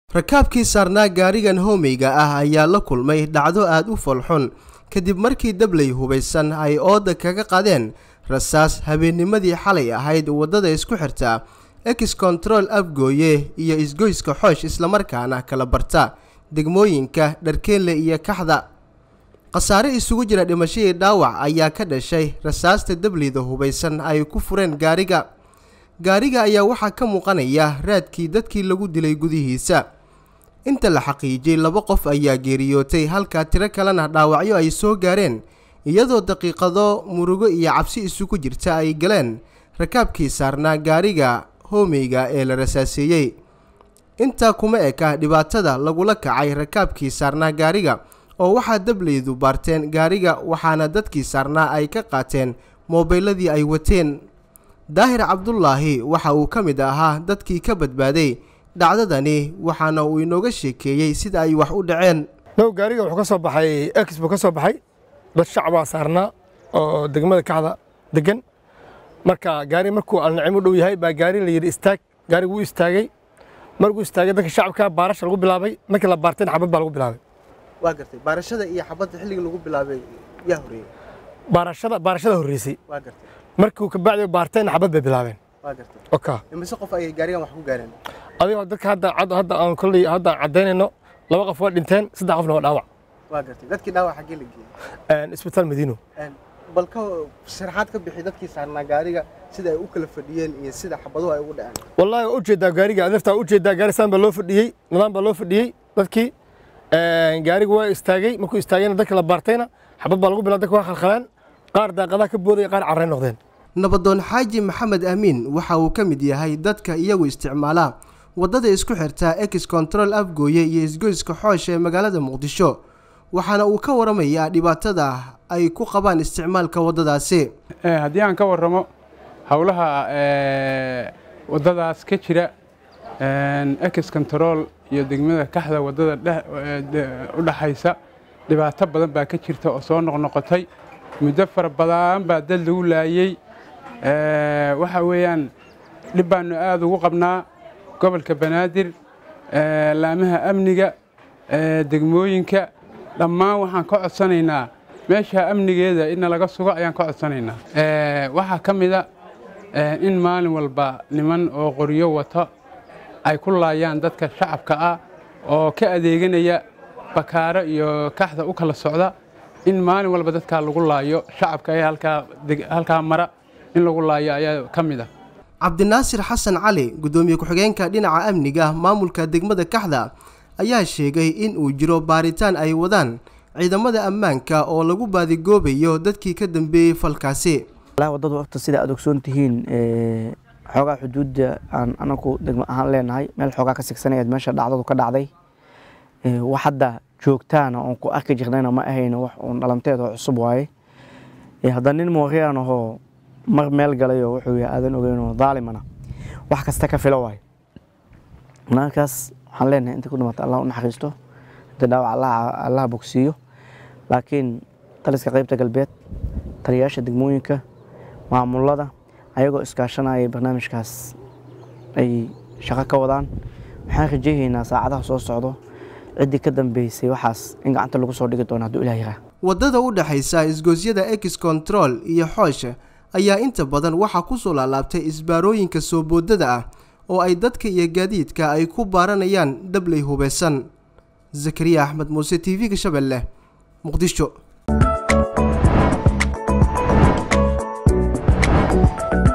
rakaabkii saarnaa gaarigan hoomeyga ah ayaa la kulmay dhacdo aad u folxun kadib markii dabley hubaysan ay ooda kaga qadeen rasaas habeennimadii xalay ahayd waddada isku xirta ex control afgooye iyo isgoyska xoosh islamarkaana kala barta degmooyinka dharkeenle iyo kaxda khasaare isugu jira dhimashadii dhaawac ayaa ka dhashay rasaasta dableyda hubaysan ay ku fureen gaariga gaariga ayaa waxaa ka muuqanaya raadkii dadkii lagu dilay gudihiisa inta la xaqiijiyey laba qof ayaa geeriyootay halka tiro kalena dhaawacyo ay soo gaareen iyadoo daqiiqado murugo iyo cabsi isugu jirta ay galeen rakaabkii saarnaa gaariga hoomeyga ee la rasaaseeyey intaa kuma eka dhibaatada lagula kacay rakaabkii saarnaa gaariga oo waxaa dableydu baarteen gaariga waxaana dadkii saarnaa ay ka qaateen moobayladii ay wateen daahir cabdulaahi waxa uu ka mid ahaa dadkii ka badbaaday dhacdadani waxaana uu inooga sheekeeyey sida ay wax u dhaceen now gaariga wuxuu ka soo baxay ex buu ka soo baxay dad shacbaa saarnaa oo degmada kaxda degan marka gaari markuu alnacim u dhow yahay baa gaari la yidhi istaag gaarigu wuu istaagay markuu istaagay dadka shacabka baarasha lagu bilaabay markii la baarteen xabad baa lagu bilaabay waa gartay baarashada iyo xabadda xilliga lagu bilaabay yaa horeeyey baarashada baarashada horreysay waa gartay markuu ka bacdi baarteen xabad bay bilaabeen waa gartay oka imise qof ayay gaarigan wax ku gaareen adigoo dadka hadda cad- hadda aan kolley hadda aan caddaynayno laba qof waa dhinteen saddex qofna waa dhaawac waa gartay dadkii dhaawac xaggee la geeyey isbitaal madiino bal ka sharaxaad ka bixi dadkii saarnaa gaariga sida ay u kala fadhiyeen iyo sida xabaduhu ay ugu dhaceen wallaahi waa ujeedaa gaariga adeertaa ujeedaa gaari saan baa loo fadhiyey nidaam baa loo fadhiyey dadkii gaarigu waa istaagay markuu istaagayna dadka la baartayna xabad baa lagu bilaa dadka waa khalkhalaan qaar daaqadaha ka boodaya qaar carray noqdeen nabadoon xaaji maxamed amiin waxa uu ka mid yahay dadka iyagu isticmaala waddada isku xirta ex control afgooye iyo isgoyska xoosh ee magaalada muqdisho waxaana uu ka waramayaa dhibaatada ay ku qabaan isticmaalka waddadaasi haddii aan ka warramo howlaha waddadaas ka jira ex control iyo degmada kaxda waddada u dhaxaysa dhibaato badan baa ka jirta oo soo noqnoqotay muddo fara badan baa dad lagu laayey waxa weeyaan dhib baannu aad ugu qabnaa gobolka banaadir laamaha amniga degmooyinka dhammaan waxaan ka codsanaynaa meesha amnigeeda in laga sugo ayaan ka codsanaynaa waxaa ka mida in maalin walba niman oo qoryo wato ay ku laayaan dadka shacabka ah oo ka adeeganaya bakaaro iyo kaxda u kala socda in maalin walba dadkaa lagu laayo shacabka ee halkaa mara in lagu laayo ayaa ka mid ah cabdinaasir xasan cali guddoomiye ku-xigeenka dhinaca amniga maamulka degmada kaxda ayaa sheegay in uu jiro baaritaan ay wadaan ciidamada ammaanka oo lagu baadigoobayo dadkii ka dambeeyey falkaasi waddadu horta sida aad ogsoon tihiin xoogaa xuduudda aan anagu degmo ahaan leenahay meel xoogaa ka sigsanayaad meesha dhacdadu ka dhacday wax hadda joogtaana oon ku arki jirnayna ma ahayno wax uun dhalanteed oo cusub waaye hadda nin mooriyaan ahoo mar meel galayoo wuxuu yahay aadan ogeynoo daalimana wax kasta ka filo waaye markaas waxaan leenahay inta ku dhimata allah u naxariisto inta dhaawac allaha bogsiiyo laakiin taliska qaybta galbeed taliyayaasha degmooyinka maamulada ayagoo iskaashanaya barnaamijkaas ay shaqo ka wadaan waxaan rajaynaynaa saacadaha soo socdo ciddii ka dambeysay waxaas in gacanta lagu soo dhigi doono hadduu ilaah yaraa waddada u dhexaysa isgoosyada ex control iyo xoosh ayaa inta badan waxaa ku soo laalaabtay isbaarooyinka soo boodada ah oo ay dadka iyo gaadiidka ay ku baaranayaan dabley hubeysan zakariya axmed muuse t v-ga shabeelle muqdisho